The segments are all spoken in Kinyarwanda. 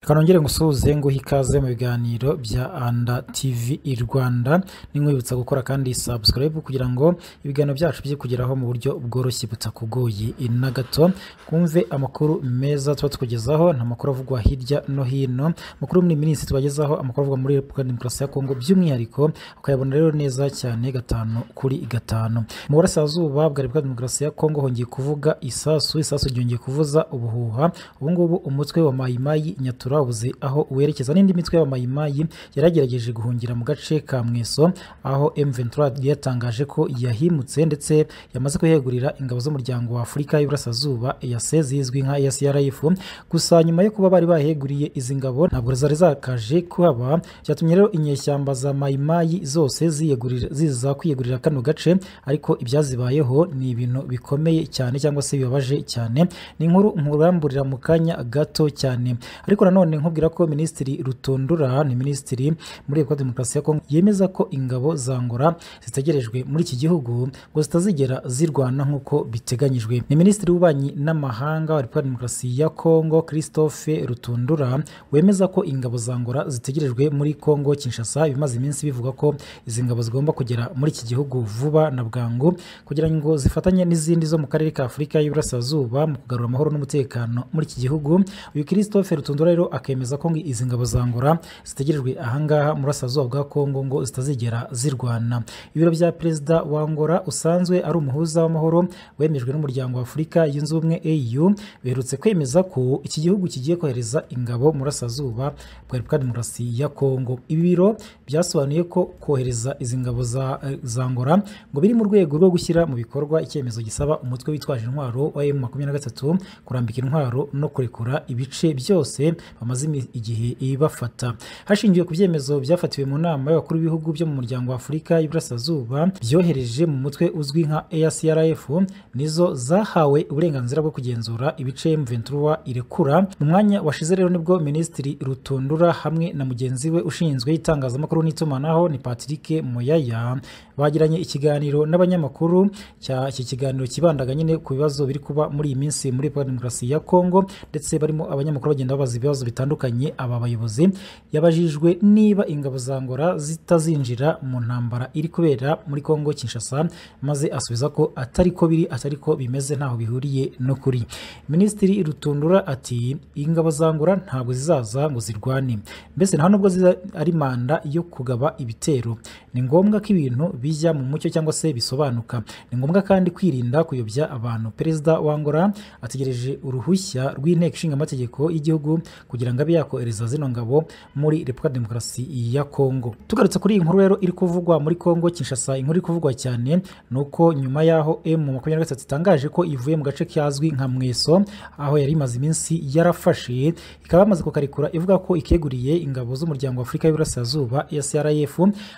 Reka nongere ngusuhuze nguhe ikaze mu biganiro bya anda tivi i Rwanda ninkwibutsa gukora kandi subscribe kugira ngo ibiganiro byacu bijye kugeraho mu buryo bworoshye butakugoye na gato twumve amakuru meza tuba tukugezaho ni amakuru avugwa hirya no hino amakuru muri iyi minsi tubagezaho amakuru avugwa muri Repubulika ya Demokarasi ya Kongo by'umwihariko ukayabona rero neza cyane gatanu kuri gatanu mu burasirazuba bwa Repubulika ya Demokarasi ya Kongo hongeye kuvuga isasu isasu ryongeye kuvuza ubuhuha ubungubu umutwe wa mayimayi nyatura wabuze aho werekeza n'indi mitwe y'abamayimayi yaragerageje guhungira mu gace ka mweso aho M23 yatangaje ko yahimutse ndetse yamaze kuyegurira ingabo z'umuryango wa Afurika y'Iburasirazuba EAC zizwi nka SRF gusa nyuma yo kuba bari baheguriye izi ngabo ntabwo zari zakaje kuhaba cyatumye rero inyeshyamba za mayimayi zose ziyegurira ziza kwiyegurira kano gace ariko ibyazibayeho ni ibintu bikomeye cyane cyangwa se bibabaje cyane ni inkuru nkuramburira mu kanya gato cyane ariko nanone nkubwira ko minisitiri rutondura ni minisitiri muri repubulika demokarasi ya kongo yemeza ko ingabo za ngora zitegerejwe muri iki gihugu ngo zitazigera zirwana nk'uko biteganyijwe ni minisitiri w'ububanyi n'amahanga wa repubulika demokarasi ya kongo christophe rutondura wemeza ko ingabo za ngora zitegerejwe muri kongo kinshasa ibimaze iminsi bivuga ko izi ngabo zigomba kugera muri iki gihugu vuba na bwangu kugira ngo zifatanye n'izindi zo mu karere ka afurika y'uburasirazuba mu kugarura amahoro n'umutekano muri iki gihugu uyu christophe rutondura rero akemeza ko izi ngabo za ngora zitegerejwe ahangaha mu burasirazuba bwa kongo ngo zitazigera zirwana ibiro bya perezida wa ngora usanzwe ari umuhuza w'amahoro wemejwe n'umuryango wa afurika yunze ubumwe au biherutse kwemeza ko iki gihugu kigiye kohereza ingabo mu burasirazuba bwa repubulika demokarasi ya kongo ibi biro byasobanuye ko kohereza izi ngabo za ngora ngo biri mu rwego rwo gushyira mu bikorwa icyemezo gisaba umutwe witwaje intwaro wa emu makumyabiri na gatatu kurambika intwaro no kurekura ibice byose bamaze igihe ibafata hashingiwe ku byemezo byafatiwe mu nama y'abakuru b'ibihugu byo mu muryango wa afurika y'iburasirazuba byohereje mu mutwe uzwi nka ACRF nizo zahawe uburenganzira bwo kugenzura ibice M23 irekura mu mwanya washize rero nibwo minisitiri rutundura hamwe na mugenzi we ushinzwe itangazamakuru n'itumanaho ni Patrick Moyaya bagiranye ikiganiro n'abanyamakuru iki kiganiro kibandaga nyine ku bibazo biri kuba muri iyi minsi muri Repubulika Demokarasi ya Kongo ndetse barimo abanyamakuru bagenda babaza ibibazo bitandukanye aba bayobozi yabajijwe niba ingabo za ngora zitazinjira mu ntambara iri kubera muri Kongo Kinshasa maze asubiza ko atari ko biri atari ko bimeze ntaho bihuriye no kuri Minisitiri Rutundura ati ingabo za ngora ntabwo zizaza ngo zirwane mbese nta nubwo ari manda yo kugaba ibitero ni ngombwa ko ibintu bijya mu mucyo cyangwa se bisobanuka ni ngombwa kandi kwirinda kuyobya abantu perezida wa ngora ategereje uruhushya rw'inteko ishinga amategeko y'igihugu kugira ngo abe yakohereza zino ngabo muri repubulika demokarasi ya kongo tugarutse kuri iyi nkuru rero iri kuvugwa muri kongo kinshasa inkuru iri kuvugwa cyane ni uko nyuma y'aho m makumyabiri na gatatu itangaje ko ivuye mu gace kazwi nka mweso aho yari imaze iminsi yarafashe ikaba yamaze kukarekura ivuga ko ikeguriye ingabo z'umuryango wa afurika y'uburasirazuba srf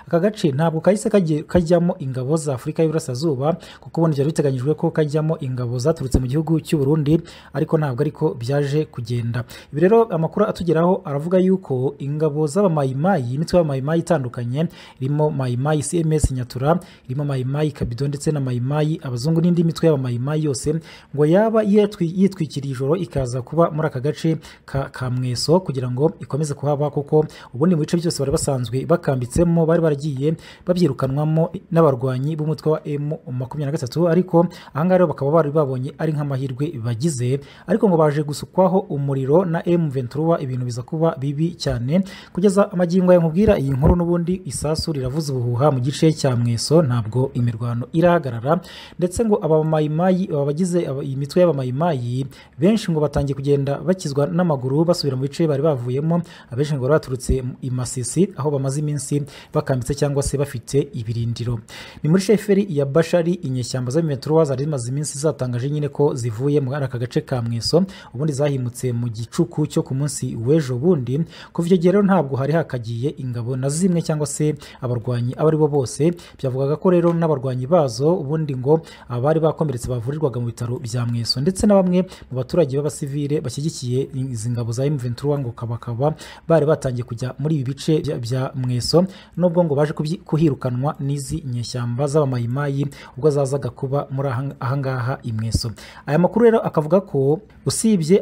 aka gace ntabwo kahise kajyamo ingabo za afurika y'uburasirazuba kuko ubundi byari biteganyijwe ko kajyamo ingabo zaturutse mu gihugu cy'u Burundi ariko ntabwo ariko byaje kugenda ibi rero amakuru atugeraho aravuga yuko ingabo z'abamayimayi imitwe y'abamayimayi itandukanye irimo mayimayi cms nyatura irimo mayimayi kabido ndetse na mayimayi abazungu n'indi mitwe y'abamayimayi yose ngo yaba yitwikiriye ijoro ikaza kuba muri aka gace ka, ka mweso kugira ngo ikomeze kuhaba kuko ubundi mu bice byose bari basanzwe bakambitsemo bari baragiye babyirukanwamo n'abarwanyi b'umutwe wa m makumyabiri na gatatu ariko ahangaha rero bakaba bari babonye ari nk'amahirwe bagize ariko ngo baje gusukwaho umuriro na M23 ibintu biza kuba bibi cyane kugeza amagingo ya nkubwira iyi nkuru n'ubundi isasu riravuza ubuhuha mu gice cya mweso ntabwo imirwano irahagarara ndetse ngo abamayimayi abagize iyi mitwe y'abamayimayi benshi ngo batangiye kugenda bakizwa n'amaguru basubira mu bice bari bavuyemo abenshi ngo baturutse i Masisi aho bamaze iminsi bakambitse cyangwa se bafite ibirindiro ni muri sheferi ya Bashari inyeshyamba za M23 zari zimaze iminsi zatangaje nyine ko zivuye mu aka gace ka mweso ubundi zahimutse mu gicuku cyo ku munsi w'ejo bundi kuva icyo gihe rero ntabwo hari hakagiye ingabo na zimwe cyangwa se abarwanyi abo aribo bose byavugaga ko rero n'abarwanyi bazo ubundi ngo abari bakomeretse bavurirwaga mu bitaro bya mweso ndetse na bamwe mu baturage b'abasivile bashyigikiye izi ngabo za M23 ngo bakaba bari batangiye kujya muri ibi bice bya mweso nubwo ngo baje kuhirukanwa n'izi nyeshyamba z'abamayimayi ubwo zazaga kuba muri ahangaha imweso aya makuru rero akavuga ko usibye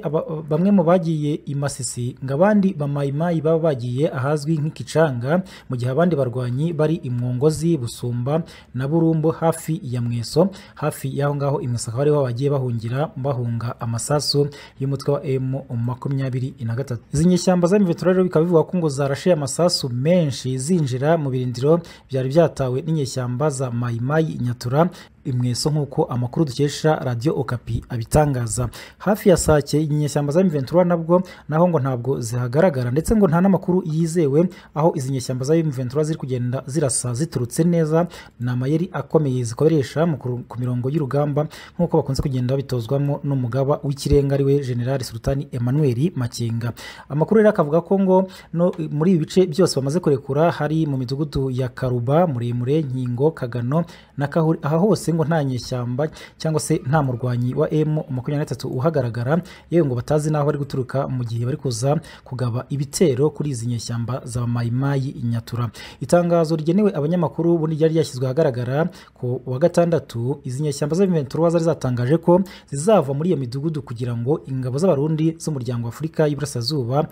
bamwe mu bagiye imasi Kasisi ngo abandi bamayimayi baba bagiye ahazwi nk'ikicanga mu gihe abandi barwanyi bari i Mwongozi Busumba na Burumbu hafi ya Mweso hafi y'aho ngaho i Musaka ariho bagiye bahungira bahunga amasasu y'umutwe wa M makumyabiri na gatatu izi nyeshyamba z'amivetura rero bikaba bivugwa ko ngo zarashe amasasu menshi zinjira mu birindiro byari byatawe n'inyeshyamba za mayimayi nyatura imweso nk'uko amakuru dukesha radiyo okapi abitangaza hafi ya sake inyeshyamba za miventura nabwo naho ngo ntabwo zihagaragara ndetse ngo nta n'amakuru yizewe aho izi nyeshyamba za miventura ziri kugenda zirasa ziturutse neza ni amayeri akomeye zikoresha mu kuru- ku mirongo y'urugamba nk'uko bakunze kugenda babitozwamo n'umugaba w'ikirenga ariwe generali sultani emmanuel makenga amakuru rero akavuga ko ngo no muri ibi bice byose bamaze kurekura hari mu midugudu ya karuba muremure nkingo kagano na Kahuri- aha hose ngo nta nyeshyamba cyangwa se nta murwanyi wa m makumyabiri na gatatu uhagaragara yewe ngo batazi n'aho bari guturuka mu gihe bari kuza kugaba ibitero kuri izi nyeshyamba za mayimayi nyatura itangazo rigenewe abanyamakuru ubundi ryari ryashyizwe ahagaragara ku wa gatandatu izi nyeshyamba z'abiventura zari zatangaje ko zizava muri iyo midugudu kugira ngo ingabo z'abarundi z'umuryango wa afurika y'iburasirazuba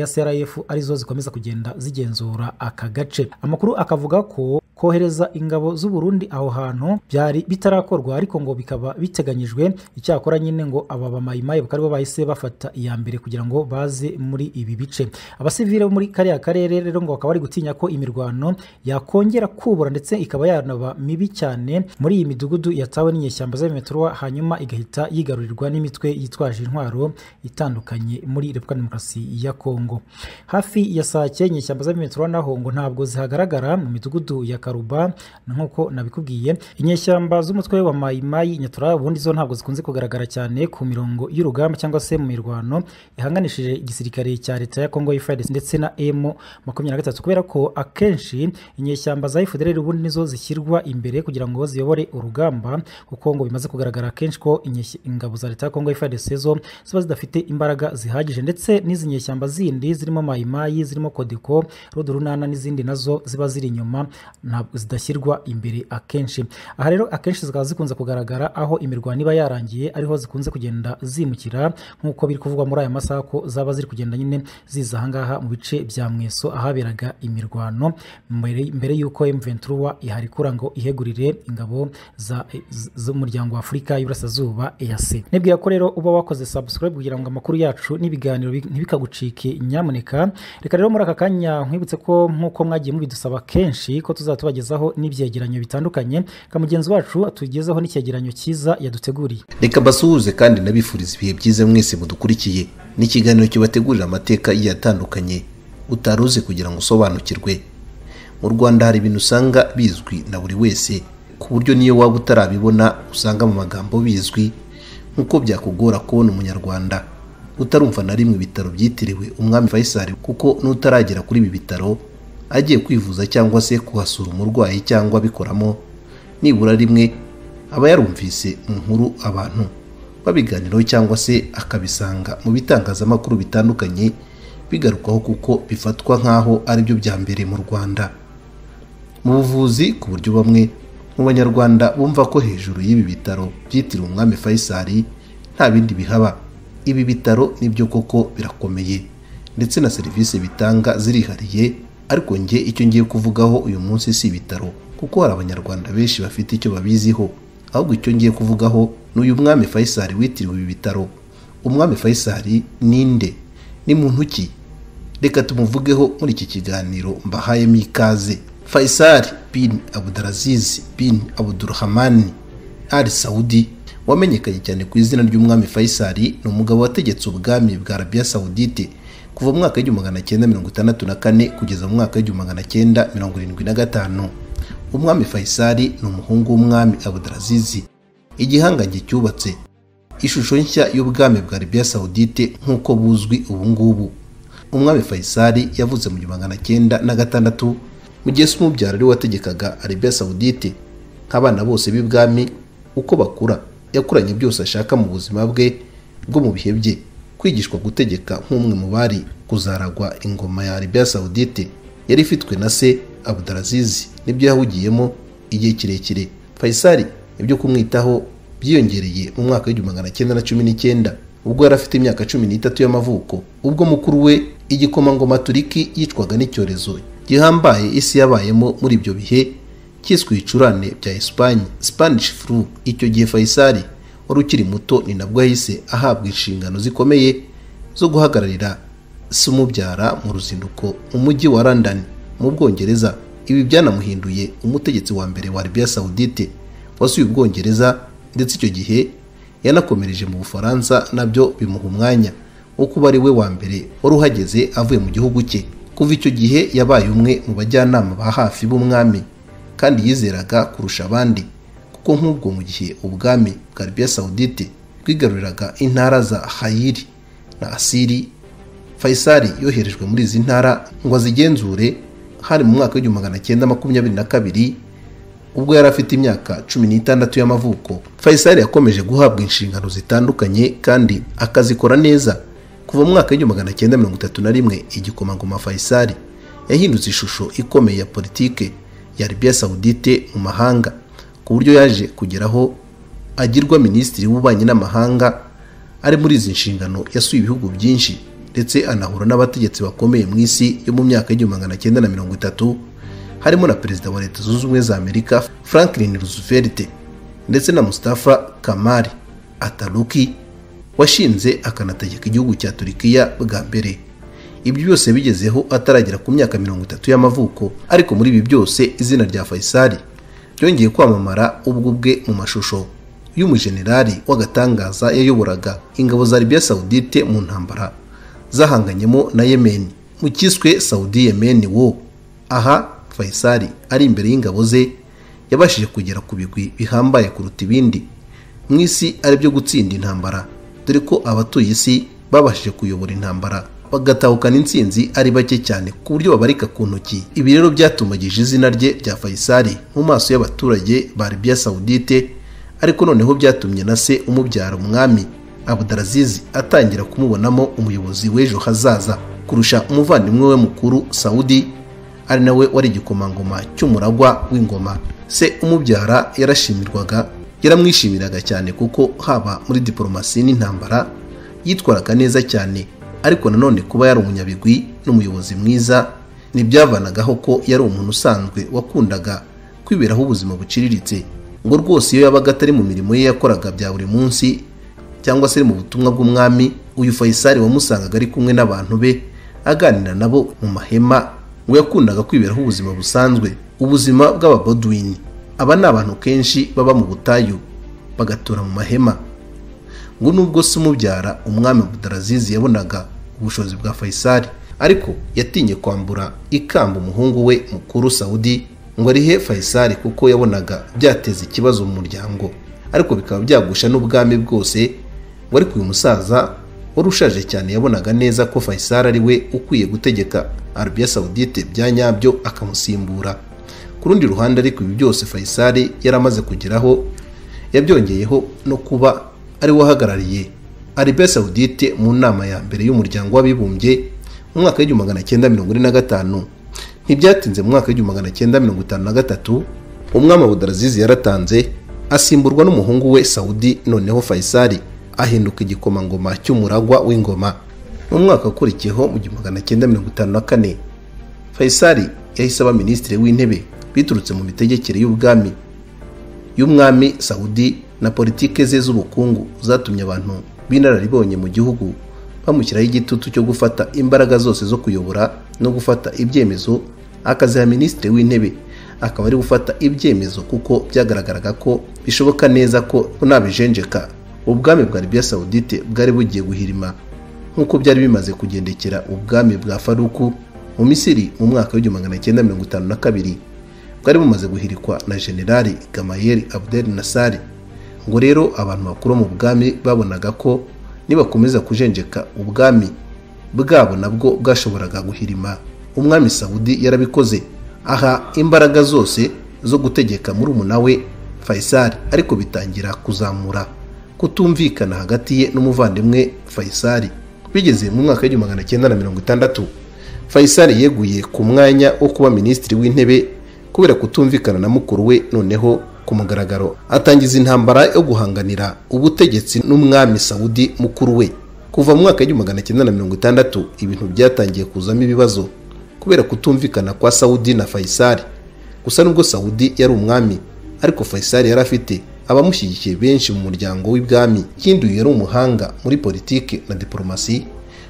srf arizo zikomeza kugenda zigenzura aka gace amakuru akavuga ko kohereza ingabo z'uburundi aho hantu byari bitarakorwa ariko ngo bikaba biteganyijwe icyakora nyine ngo aba bamayimayi bakaba aribo bahise bafata iya mbere kugira ngo baze muri ibi bice abasivile bo muri kariya karere rero ngo bakaba bari gutinya ko imirwano yakongera kubura ndetse ikaba yanaba mibi cyane muri iyi midugudu yatawe n'inyeshyamba z'abimetorwa hanyuma igahita yigarurirwa n'imitwe yitwaje intwaro itandukanye muri repubulika ya demokarasi ya kongo hafi ya sake inyeshyamba z'abimetorwa naho ngo ntabwo zihagaragara mu midugudu ya karuba nk'uko nabikubwiye inyeshyamba z'umutwe wa mayimayi nyatura ubundi zo ntabwo zikunze kugaragara cyane ku mirongo y'urugamba cyangwa se mu mirwano ihanganishije igisirikare cya leta ya congo FARDC ndetse na m makumyabiri na gatatu kubera ko akenshi inyeshyamba za fdrl ubundi nizo zishyirwa imbere kugira ngo ziyobore urugamba kuko ngo bimaze kugaragara kenshi ko inyeshyi- ingabo za leta ya congo FARDC zo ziba zidafite imbaraga zihagije ndetse n'izi nyeshyamba zindi zirimo mayimayi zirimo kodeko rudurunana n'izindi nazo ziba ziri inyuma ntabwo zidashyirwa imbere akenshi aha rero akenshi zikaba zikunze kugaragara aho imirwano iba yarangiye ariho zikunze kugenda zimukira nk'uko biri kuvugwa muri aya masaha ko zaba ziri kugenda nyine ziza ahangaha mu bice bya mweso ahaberaga imirwano mbere, mbere y'uko M23 iharikura ngo ihegurire ingabo za- z- z'umuryango wa afurika y'uburasirazuba EAC nibwira ko rero uba wakoze subscribe kugira ngo amakuru yacu n'ibiganiro bi- ntibikagucike nyamuneka reka rero muri aka kanya nkwibutse ko nk'uko mwagiye mubidusaba kenshi ko tuzaba tubagezaho n'ibyegeranyo bitandukanye ka mugenzi wacu atugezeho n'icyegeranyo cyiza yaduteguriye reka basuhuze kandi nabifuriza ibihe byiza mwese mudukurikiye ni ikiganiro kibategurira amateka agiye atandukanye utari uzi kugira ngo usobanukirwe mu rwanda hari ibintu usanga bizwi na buri wese ku buryo niyo waba utarabibona usanga mu magambo bizwi nk'uko byakugora kubona umunyarwanda utarumva na rimwe ibitaro byitiriwe umwami faisal kuko n'utaragera kuri ibi bitaro agiye kwivuza cyangwa se kuhasura umurwayi cyangwa abikoramo nibura rimwe aba yarumvise mu nkuru abantu babiganiraho cyangwa se akabisanga mu bitangazamakuru bitandukanye bigarukaho kuko bifatwa nk'aho aribyo bya mbere mu rwanda mu buvuzi ku buryo bamwe mu banyarwanda bumva ko hejuru y'ibi bitaro byitiriwe umwami faisal nta bindi bihaba ibi bitaro nibyo koko birakomeye ndetse na serivisi bitanga zirihariye ariko njye icyo ngiye kuvugaho uyu munsi si ibitaro kuko hari abanyarwanda benshi bafite icyo babiziho ahubwo icyo ngiye kuvugaho ni uyu mwami faisal witiriwe ibi bitaro umwami faisal ninde ni muntu ki reka tumuvugeho muri iki kiganiro mbahayemo ikaze faisal bin abudaraziz bin abudurhamani al saudi wamenyekanye cyane ku izina ry'umwami faisal ni umugabo wategetse ubwami bwa arabiya saudite kuva mu mwaka w'igihumbi magana cyenda mirongo itandatu na kane kugeza mu mwaka w'igihumbi magana cyenda mirongo irindwi na gatanu umwami faisal ni umuhungu w'umwami abudaraziz igihangange cyubatse ishusho nshya y'ubwami bwa arabiya saudite nk'uko buzwi ubu ngubu umwami faisal yavutse mu gihumbi magana cyenda na gatandatu mu gihe se umubyara ari we wategekaga arabiya saudite nk'abana bose b'ibwami uko bakura yakuranye byose ashaka mu buzima bwe bwo mu bihe bye kwigishwa gutegeka nk'umwe mu bari kuzaragwa ingoma ya arabiya saudite yari ifitwe na se abudaraziz nibyo yahugiyemo igihe kirekire faisal ibyo kumwitaho byiyongereye mu mwaka w'igihumbi magana cyenda na cumi n'icyenda ubwo yari afite imyaka cumi n'itatu y'amavuko ubwo mukuru we igikomangoma turiki yicwaga n'icyorezo gihambaye isi yabayemo muri ibyo bihe cyiswe ibicurane bya esipanye spanish flu icyo gihe fayisari wari ukiri muto ni nabwo yahise ahabwa inshingano zikomeye zo guhagararira se umubyara mu ruzinduko mu mujyi wa london mu bwongereza ibi byanamuhinduye umutegetsi wa mbere wa arabiya sawudite wasuye ubwongereza ndetse icyo gihe yanakomereje mu bufaransa nabyo bimuha umwanya wo kuba ari we wa mbere wari uhageze avuye mu gihugu cye kuva icyo gihe yabaye umwe mu bajyanama ba hafi b'umwami kandi yizeraga kurusha abandi kuko nk'ubwo mu gihe ubwami bwa arabiya sawudite bwigaruriraga intara za hayiri na asiri fayisari yoherejwe muri izi ntara ngo azigenzure hari mu mwaka w'igihumbi magana cyenda makumyabiri na kabiri ubwo yari afite imyaka cumi n'itandatu y'amavuko fayisari yakomeje guhabwa inshingano zitandukanye kandi akazikora neza kuva mu mwaka w'igihumbi magana cyenda mirongo itatu na rimwe igikomangoma fayisari yahindutse ishusho ikomeye ya politike ya arabiya sawudite mu mahanga ku buryo yaje kugeraho agirwa minisitiri w'ububanyi n'amahanga ari muri izi nshingano yasuye ibihugu byinshi ndetse anahura n'abategetsi bakomeye mu isi yo mu myaka y'igihumbi magana cyenda na mirongo itatu harimo na perezida wa leta zunze ubumwe za amerika franklin roosevelt ndetse na mustafa kamari ataruki washinze akanategeka igihugu cya turikiya bwa mbere ibyo byose bigezeho ataragera ku myaka mirongo itatu y'amavuko ariko muri ibi byose izina rya fayisari ryongeye kwamamara ubwo bwe mu mashusho y'umujenerali w'agatangaza yayoboraga ingabo za arabiya sawudite mu ntambara zahanganyemo na Yemen mu cyiswe Saudi Yemen wo aha Faisal ari imbere y'ingabo ze yabashije kugera ku bigwi bihambaye kuruta ibindi mu isi aribyo gutsinda intambara dore ko abatuye isi babashije kuyobora intambara bagatahukana insinzi ari bake cyane ku buryo babarika ku ntoki ibi rero byatumagije izina rye rya Faisal mu maso y'abaturage ba Arabia Saudite ariko noneho byatumye na se umubyara umwami Abdulaziz atangira kumubonamo umuyobozi w'ejo hazaza kurusha umuvandimwe we mukuru Saudi ari nawe wari igikomangoma cy'umuragwa w'ingoma se umubyara yarashimirwaga yaramwishimiraga cyane kuko haba muri diporomasi n'intambara yitwaraga neza cyane ariko nanone kuba yari umunyabigwi n'umuyobozi mwiza ntibyavanagaho ko yari umuntu usanzwe wakundaga kwiberaho ubuzima buciriritse ngo rwose iyo yabaga atari mu mirimo ye yakoraga bya buri munsi cyangwa se mu butumwa bw'umwami uyu fayisari wamusangaga ari kumwe n'abantu be aganira nabo mu mahema ngo yakundaga kwiberaho ubuzima busanzwe ubuzima bw'ababoduwini aba ni abantu kenshi baba mu butayu bagatura mu mahema ngo nubwo se umubyara umwami budarazizi yabonaga ubushobozi bwa fayisari ariko yatinye kwambura ikamba umuhungu we mukuru sawudi ngo arihe fayisari kuko yabonaga byateza ikibazo mu muryango ariko bikaba byagusha n'ubwami bwose ariko uyu musaza wari ushaje cyane yabonaga neza ko Faisal ari we ukwiye gutegeka arabiya sawudite bya nyabyo akamusimbura ku rundi ruhande ariko ibi byose Faisal yari amaze kugeraho yabyongeyeho no kuba ari we uhagarariye arabiya sawudite mu nama ya mbere y'umuryango w'abibumbye mu mwaka w'igihumbi magana cyenda mirongo ine na gatanu ntibyatinze mu mwaka w'igihumbi magana cyenda mirongo itanu na gatatu umwami budarazizi yaratanze asimburwa n'umuhungu we Saudi noneho Faisal ahinduka igikomangoma cy'umuragwa w'ingoma mu mwaka ukurikiyeho mu gihumbi magana cyenda mirongo itanu na kane Faisal yahise aba minisitiri w'intebe biturutse mu mitegekere y'ubwami y'umwami Saudi na politike ze z'ubukungu zatumye abantu b'inararibonye mu gihugu bamushyiraho igitutu cyo gufata imbaraga zose zo kuyobora no gufata ibyemezo akaziha minisitiri w'intebe akaba ari gufata ibyemezo kuko byagaragaraga ko bishoboka neza ko unabijenjeka ubwami bwa Arabia Saudite bwari bugiye guhirima nk'uko byari bimaze kugendekera ubwami bwa Faruku mu Misiri mu mwaka w'igihumbi magana cyenda mirongo itanu na kabiri bwari bumaze guhirikwa na Generali Gamayel Abdel Nasser ngo rero abantu bakuru mu bwami babonaga ko nibakomeza kujenjeka ubwami bwabo nabwo bwashoboraga guhirima umwami Saudi yarabikoze aha imbaraga zose zo gutegeka muri umuna we Faisal ariko bitangira kuzamura kutumvikana hagati ye n'umuvandimwe Faisal bigeze mu mwaka w'igihumbi magana cyenda na mirongo itandatu Faisal yeguye ku mwanya wo kuba minisitiri w'intebe kubera kutumvikana na mukuru we noneho ku mugaragaro atangiza intambara yo guhanganira ubutegetsi n'umwami sawudi mukuru we kuva mu mwaka w'igihumbi magana cyenda na mirongo itandatu ibintu byatangiye kuzamo ibibazo kubera kutumvikana kwa sawudi na fayisari gusa nubwo sawudi yari umwami ariko fayisari yari afite abamushyigikiye benshi mu muryango w'ibwami ikindi uyu yari umuhanga muri politiki na diporomasi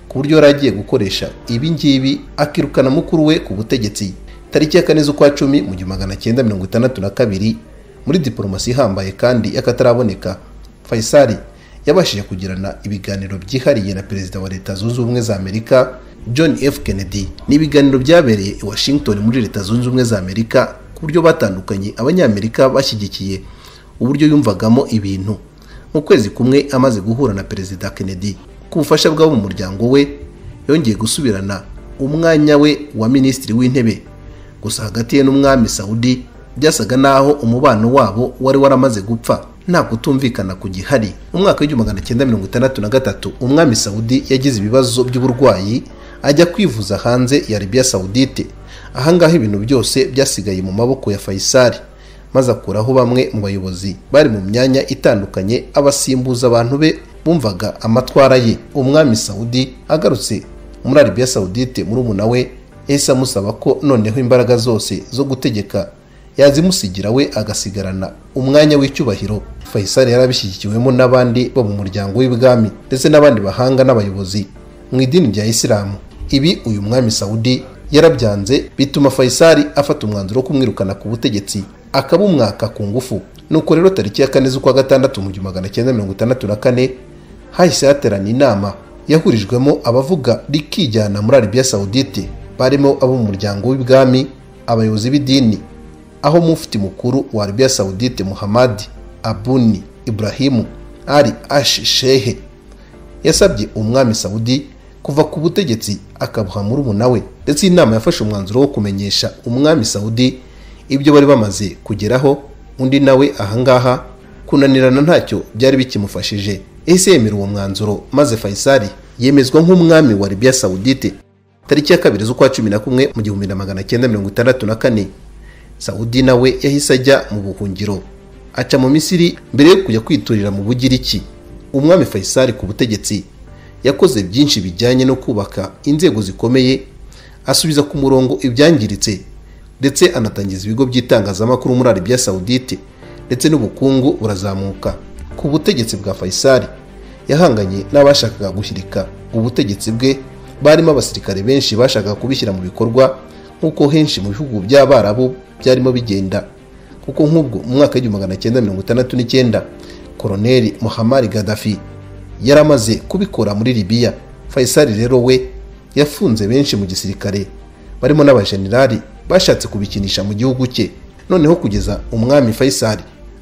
ku buryo yari agiye gukoresha ibi ngibi akirukana mukuru we ku butegetsi tariki ya kane z'ukwa cumi mu gihumbi magana cyenda mirongo itandatu na kabiri muri diporomasi ihambaye kandi y'akataraboneka fayisari yabashije kugirana ibiganiro byihariye na perezida wa leta zunze ubumwe za amerika john f kennedy ni ibiganiro byabereye i washington muri leta zunze ubumwe za amerika ku buryo batandukanye abanyamerika bashyigikiye uburyo yumvagamo ibintu mu kwezi kumwe amaze guhura na perezida kennedy ku bufasha bw'abo mu muryango we yongeye gusubirana umwanya we wa minisitiri w'intebe gusa hagati ye n'umwami saudi byasaga naho umubano wabo wari waramaze gupfa nta kutumvikana ku gihari mu mwaka w'igihumbi magana cyenda mirongo itandatu na gatatu umwami saudi yagize ibibazo by'uburwayi ajya kwivuza hanze ya Arabia Saudite ahangaha ibintu byose byasigaye mu maboko ya Faisal maze akuraho bamwe mu bayobozi bari mu myanya itandukanye abasimbuza abantu be bumvaga amatwara ye umwami Saudi agarutse muri Arabia Saudite murumuna we yahise amusaba ko noneho imbaraga zose zo gutegeka yazimusigira we agasigarana umwanya w'icyubahiro Faisal yarabishyigikiwemo n'abandi bo mu muryango w'ibwami ndetse n'abandi bahanga n'abayobozi mu idini rya isilamu ibi uyu mwami Saudi yarabyanze bituma Faisal afata umwanzuro wo kumwirukana ku butegetsi akabumwaka ku ngufu nuko rero tariki ya kane z'ukwa gatandatu mu gihumbi magana cyenda mirongo itandatu na kane hahise haterana inama yahurijwemo abavuga rikijyana muri Arabia Saudite barimo abo mu muryango w'ibwami abayobozi b'idini aho mufti mukuru wa Arabia Saudite Muhammad Abuni Ibrahimu Ali Ash Shehe yasabye umwami Saudi kuva ku butegetsi akabuha murumuna we ndetse iyi nama yafashe umwanzuro wo kumenyesha umwami Saudi ibyo bari bamaze kugeraho undi nawe ahangaha kunanirana ntacyo byari bikimufashije ese yemera uwo mwanzuro maze fayisari yemezwa nk'umwami wa Arabia Saudite tariki ya kabiri z'ukwa cumi na kumwe mu gihumbi na magana cyenda mirongo itandatu na kane Saudi nawe yahise ajya mu buhungiro aca mu Misiri mbere yo kujya kwiturira mu Bugiriki umwami Faisal ku butegetsi yakoze byinshi bijyanye no kubaka inzego zikomeye asubiza ku murongo ibyangiritse ndetse anatangiza ibigo by'itangazamakuru muri Arabia Saudite ndetse n'ubukungu burazamuka ku butegetsi bwa Faisal yahanganye n'abashakaga gushyirika ubutegetsi bwe barimo abasirikare benshi bashakaga kubishyira mu bikorwa nk'uko henshi mu bihugu by'abarabu byarimo bigenda kuko nk'ubwo mu mwaka w'igihumbi magana cyenda mirongo itandatu n'icyenda koroneli Muhammad Gaddafi yari amaze kubikora muri Libya Faisal rero we yafunze benshi mu gisirikare barimo n'abajenerali bashatse kubikinisha mu gihugu cye noneho kugeza umwami Faisal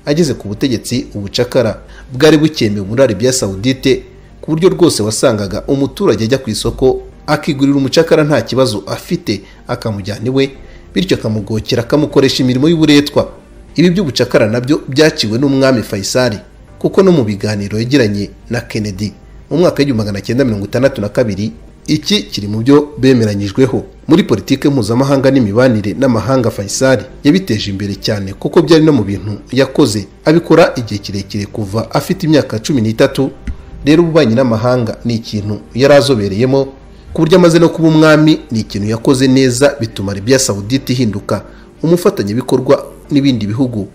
ageze ku butegetsi ubucakara bwari bukemewe muri Arabia Saudite ku buryo rwose wasangaga umuturage ajya ku isoko akigurira umucakara nta kibazo afite akamujyana iwe bityo akamugokera akamukoresha imirimo y'uburetwa ibi by'ubucakara nabyo byaciwe n'umwami Faisal kuko no mu biganiro yagiranye na Kennedy mu mwaka w'igihumbi magana cyenda mirongo itandatu na kabiri iki kiri mu byo bemeranyijweho muri politiki mpuzamahanga n'imibanire n'amahanga Faisal yabiteje imbere cyane kuko byari no mu bintu yakoze abikora igihe kirekire kuva afite imyaka cumi n'itatu rero ububanyi n'amahanga ni ikintu yari azobereyemo ku buryo amaze no kuba umwami ni ikintu yakoze neza bituma Arabia Saudite ihinduka umufatanyabikorwa n'ibindi bihugu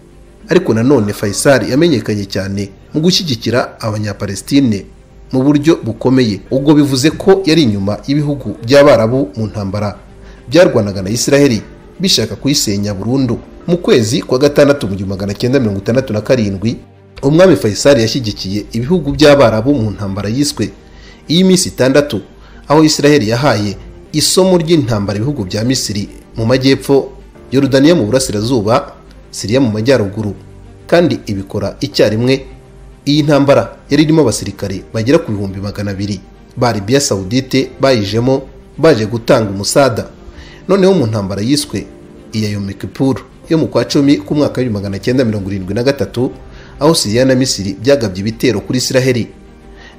ariko nanone Faisal yamenyekanye cyane mu gushyigikira abanyapalestine mu buryo bukomeye ubwo bivuze ko yari inyuma y'ibihugu by'abarabu mu ntambara byarwanaga na Israheli bishaka kuyisenya burundu mu kwezi kwa gatandatu mu gihumbi magana cyenda mirongo itandatu na karindwi umwami Faisal yashyigikiye ibihugu by'abarabu mu ntambara yiswe iy'iminsi itandatu aho Israheli yahaye isomo ry'intambara ibihugu bya Misiri mu majyepfo Yorodaniya mu burasirazuba Siriya mu majyaruguru kandi ibikora icyarimwe iyi ntambara yari irimo abasirikare bagera ku bihumbi magana abiri ba Arabia Saudite bayijemo baje gutanga umusada noneho mu ntambara yiswe iya Yom Kippur yo mu kwa cumi ku mwaka w'ibihumbi magana cyenda mirongo irindwi na gatatu aho Siriya na Misiri byagabye ibitero kuri Israheli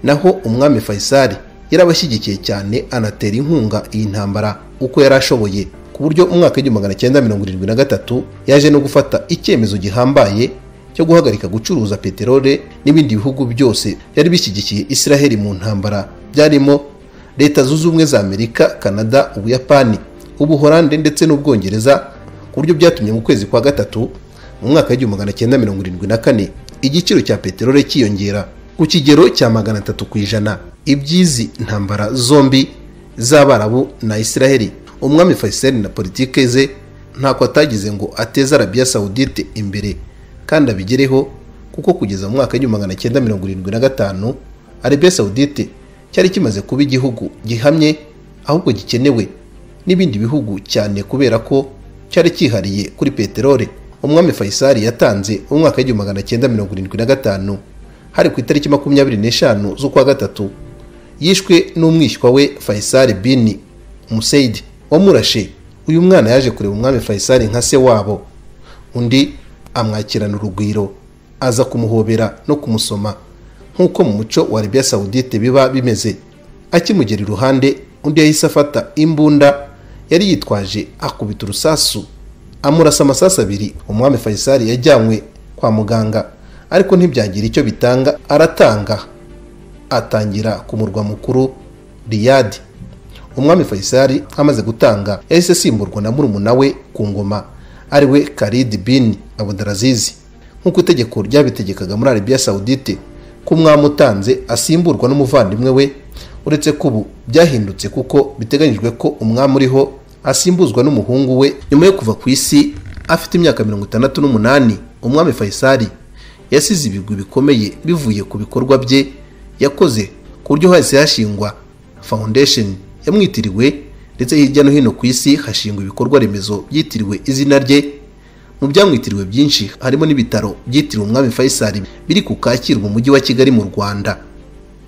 naho umwami Faisal yarabashyigikiye cyane anatera inkunga iyi ntambara uko yari ashoboye ku buryo umwaka w'igihumbi magana cyenda mirongo irindwi na gatatu yaje no gufata icyemezo gihambaye cyo guhagarika gucuruza peteroli n'ibindi bihugu byose byari bishyigikiye israheli mu ntambara byarimo leta zunze ubumwe za amerika canada ubuyapani ubuhorande ndetse n'ubwongereza ku buryo byatumye mu kwezi kwa gatatu mu mwaka w'igihumbi magana cyenda mirongo irindwi na kane igiciro cya peteroli cyiyongera ku kigero cya magana atatu ku ijana iby'izi ntambara zombi z'abarabu na israheli umwami faisal na politike ze ntako atagize ngo ateze arabiya sawudite imbere kandi abigereho kuko kugeza mu mwaka w'igihumbi magana cyenda mirongo irindwi na gatanu arabiya sawudite cyari kimaze kuba igihugu gihamye ahubwo gikenewe n'ibindi bihugu cyane kubera ko cyari cyihariye kuri peteroli umwami faisal yatanze mu mwaka w'igihumbi magana cyenda mirongo irindwi na gatanu hari ku itariki makumyabiri n'eshanu z'ukwa gatatu yishwe n'umwishywa we faisal bin museyidi wamurashe uyu mwana yaje kureba umwami faisal nka se wabo undi amwakirana urugwiro aza kumuhobera no kumusoma nk'uko mu muco wa arabiya sawudite biba bimeze akimugera iruhande undi yahise afata imbunda yari yitwaje akubita urusasu amurasa amasasu abiri umwami faisal yajyanywe kwa muganga ariko ntibyagira icyo bitanga aratanga atangira ku murwa mukuru riyadi umwami faisal amaze gutanga yahise asimburwa na murumuna we ku ngoma ari we karidi bin abudarazizi nk'uko itegeko ryabitegekaga muri arabiya sawudite ko umwami utanze asimburwa n'umuvandimwe we uretse ko ubu byahindutse kuko biteganyijwe ko umwami uriho asimbuzwa n'umuhungu we nyuma yo kuva ku isi afite imyaka mirongo itandatu n'umunani umwami faisal yasize ibigwi bikomeye bivuye ku bikorwa bye yakoze ku buryo hahise hashingwa foundation yamwitiriwe ndetse hirya no hino ku isi hashingwa ibikorwa remezo byitiriwe izina rye mu byamwitiriwe byinshi harimo n'ibitaro byitiriwe umwami faisal biri ku kacyiru mu mujyi wa kigali mu rwanda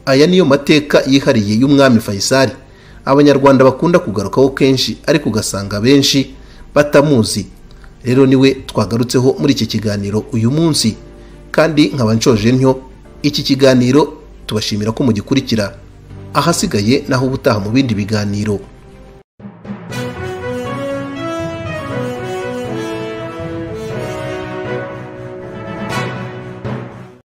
aya niyo mateka yihariye y'umwami faisal abanyarwanda bakunda kugarukaho kenshi ariko ugasanga benshi batamuzi rero niwe twagarutseho muri iki kiganiro uyu munsi kandi nkaba nshoje ntyo iki kiganiro tubashimira ko mugikurikira ahasigaye naho ubutaha mu bindi biganiro